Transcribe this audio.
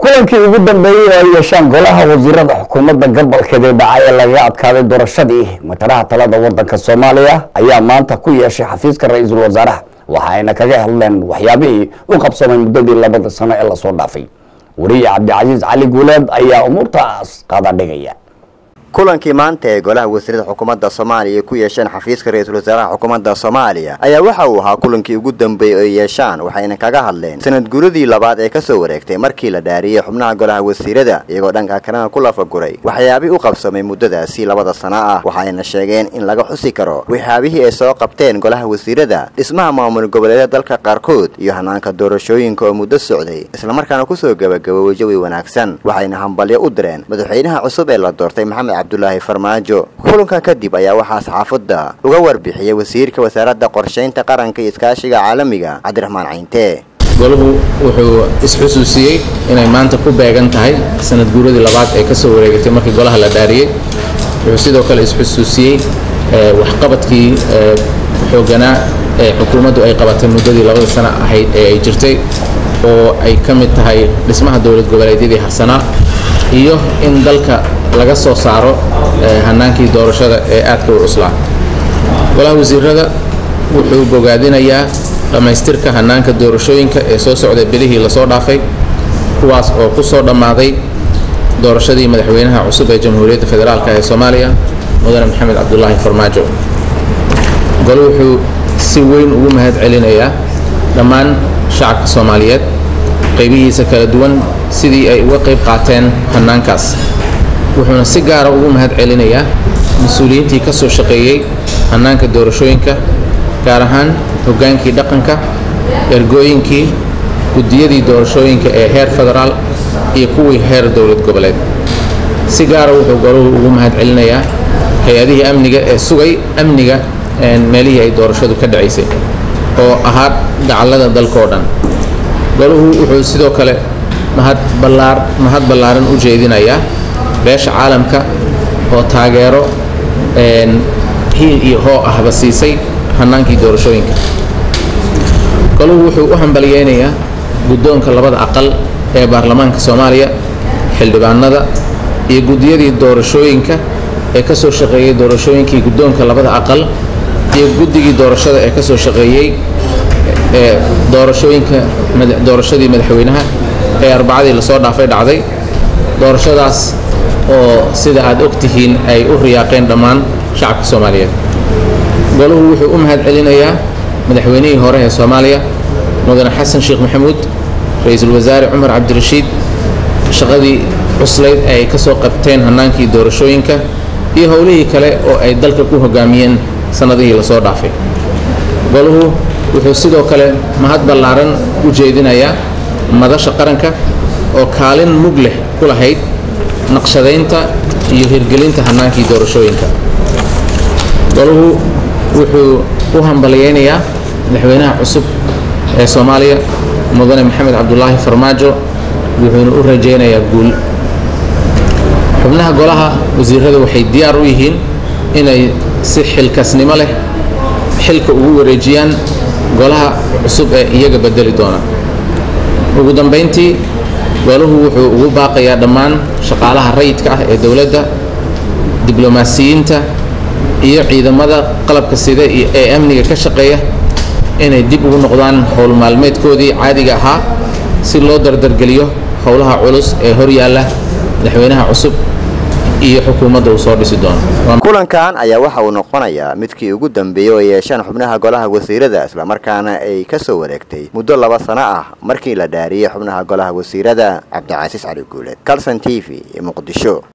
kulankii ugu dambeeyey oo ay yeeshaan golaha wasiirada xukuumadda gobolkeedii dhacay ee lagaga adkaaday doorashadii mataraha talada wadanka soomaaliya ayaa maanta ku yeeshay xafiiska ra-iisul wasaaraha waxa ayna kaga hadleen waxyaabihii u qabsamay muddadii labada sano ee lasoo dhaafay wariye cabdicasiis cali guuleed ayaa umuurtaas qaadadhigaya kulankii maanta ee golaha wasiirada xukuumadda soomaaliya ay ku yeesheen xafiiska ra-iisul wasaaraha xukuumadda soomaaliya ayaa waxa uu ahaa kulankii ugu dambeeyey oo ay yeeshaan waxayna kaga hadleen sanad guuradii labaad ee kasoo wareegtay markii la dhaariyey xubnaha golaha wasiirada iyagoo dhanka kalena ku lafaguray waxyaabih u qabsamay muddadaasi labada sano ah waxayna sheegeen in laga xusi karo waxyaabihii ay soo qabteen golaha wasiirada dhismaha maamul goboleedyada dalka qaarkood iyo hanaanka doorashooyinka oo muddo socday islamarkaana kusoo gabagaboobay jawi wanaagsan waxayna hambalyo u direen madaxweynaha cusub ee la doortay maxamed abdulaahi farmaajo kulanka kadib ayaa waxaa saxaafadda uga warbixiyey wasiirka wasaaradda qorshaynta qaranka iyo iskaashiga caalamiga cabdiraxmaan cayntee golahu wuxuu isxusuusiyey inay maanta ku beegan tahay sanad guuradii labaad ee ka soo wareegatay markii golaha la dhaariyey wuxuu sidoo kale isxusuusiyey waxqabadkii xooganaa ee xukuumaddu ay qabatay muddadii labada sano ahayd ee ay jirtay oo ay ka mid tahay dhismaha dowlad goboleedyadii harsanaa iyo in dalka laga soo saaro hanaankii doorashada ee aadka u cuslaa golaha wasiirada wuxuu bogaadinayaa dhammaystirka hanaanka doorashooyinka ee soo socda bilihii lasoo dhaafay kuwaas oo ku soo dhammaaday doorashadii madaxweynaha cusub ee jamhuuriyadda federaalk ee soomaaliya mudane maxamed cabdulaahi farmaajo gole wuxuu si weyn ugu mahad celinayaa dhammaan shacabka soomaaliyeed qaybihiisa kala duwan sidii ay uga qayb qaateen hanaankaas wuxuuna si gaara ugu mahad celinayaa mas-uuliyiintii ka soo shaqeeyey hanaanka doorashooyinka gaar ahaan hoggaankii dhaqanka ergooyinkii guddiyadii doorashooyinka ee heer federaal iyo kuwii heer dowlad goboleed si gaara wuxuu golahu ugu mahad celinayaa hay-adihii amniga ee sugay amniga meelihii ay doorashadu ka dhacaysay oo ahaa dacallada dalkao dhan golahu wuxuu sidoo kale mahad ballaar mahad ballaaran u jeedinayaa beesha caalamka oo taageero hiil iyo hoo ahba siisay hanaankii doorashooyinka golahu wuxuu u hambalyeynayaa guddoonka labada aqal ee baarlamaanka soomaaliya xildhibaanada iyo guddiyadii doorashooyinka ee ka soo shaqeeyey doorashooyinkii guddoonka labada aqal iyo guddigii doorashada ee ka soo shaqeeyey ee doorashooyinka doorashadii madaxweynaha ee arbacadii lasoo dhaafay dhacday doorashadaas oo sida aad og tihiin ay u riyaaqeen dhammaan shacabka soomaaliyeed golahu wuxuu u mahad celinayaa madaxweynihii hore ee soomaaliya mudane xasan sheekh maxamuud ra-iisul wasaare cumar cabdirashiid shaqadii cuslayd ee ay ka soo qabteen hannaankii doorashooyinka iyo howlihii kale oo ay dalka ku hogaamiyeen sannadihii lasoo dhaafay golahu wuxuu sidoo kale mahad ballaaran u jeedinayaa madasha qaranka oo kaalin mug leh ku lahayd naqshadaynta iyo hirgelinta hannaankii doorashooyinka golahu wuxuu u hambalyeynayaa madaxweynaha cusub ee soomaaliya mudane maxamed cabdulaahi farmaajo wuxuuna u rajaynayaa guul xubnaha golaha wasiirada waxay diyaar u yihiin inay si xilkasnimo leh xilka ugu wareejiyaan golaha cusub ee iyaga bedeli doona ugu dambayntii golahu wuxuu ugu baaqayaa dhammaan shaqaalaha rayidka ah ee dowladda diblomaasiyiinta iyo ciidamada qalabka sida ee amniga ka shaqeeya inay dib ugu noqdaan howl maalmeedkoodii caadiga ahaa si loo dardargeliyo howlaha culus ee hor yaalla madaxweynaha cusub iyo xukuumadda uu soo dhisi doono kulankan ayaa waxa uu noqonayaa midkii ugu dambeeyey oo ay yeeshaan xubnaha golaha wasiirada islamarkaana ay ka soo wareegtay muddo laba sano ah markii la dhaariyey xubnaha golaha wasiirada cabdicasiis cali guuleed calson t v muqdisho